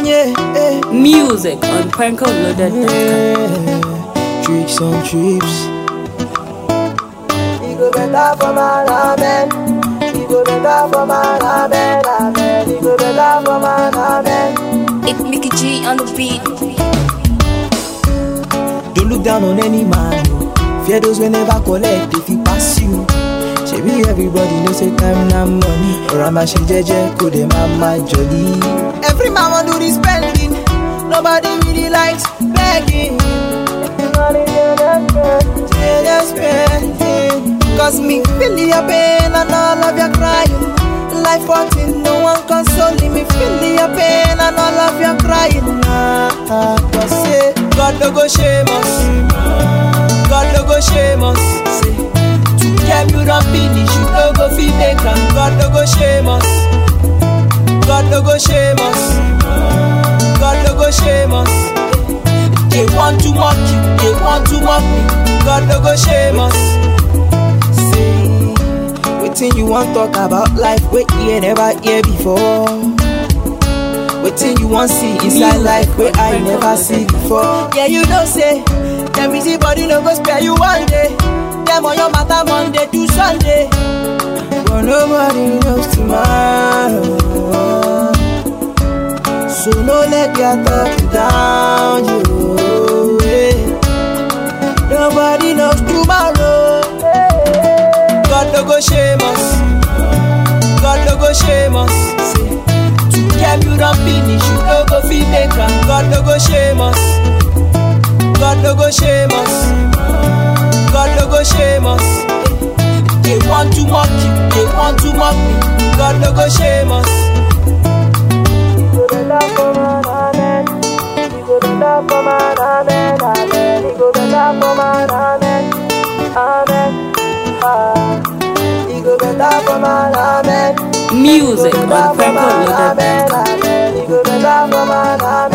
yeah, eh. Music on prankoloaded.com. Tricks on trips. He go better for my amen. He go better for my amen. Amen. He go better for my amen. It's Mickey G on the beat. Don't look down on any man. oh. Fear those we never collect if he pass you. Shebi everybody knows say time na money. Rama she jeje ko de mama jolly. Every man want do the spending. Nobody really likes begging. Money in the church. Say just spending. Cause me feel your pain and all of your crying. Life hurting, no one consoling me. Feel your pain and all of your crying. Ah, ah, Cause say God no go shame us. God no go shame us. Say to them you don't finish, you no go fit make am. God no go shame us. God no go shame us. God no go shame us. They want to mock you, they want to mock me. God no go shame us. Say, wetin you want talk about life wey ear never hear before. Wetin you want see inside life wey I never see before. Yeah, you know say dem busy body no go spare you one day. Dem on your matter Monday to Sunday. But nobody knows tomorrow. So no let their talk you down, you. yeah. Nobody knows tomorrow. God no go shame us. God no go shame us. Say, to them you don't finish, you no go fit make am. God no go shame us. God no go shame us. God no go shame us. They want to mock you, they want to mock me. God no go shame us. He go better for my amen. He go better for my amen. Amen. He go better for my amen. Amen. Ah. He go better for my amen. Music He go on better for my prankoloaded.com. amen. Amen. He go better for my amen.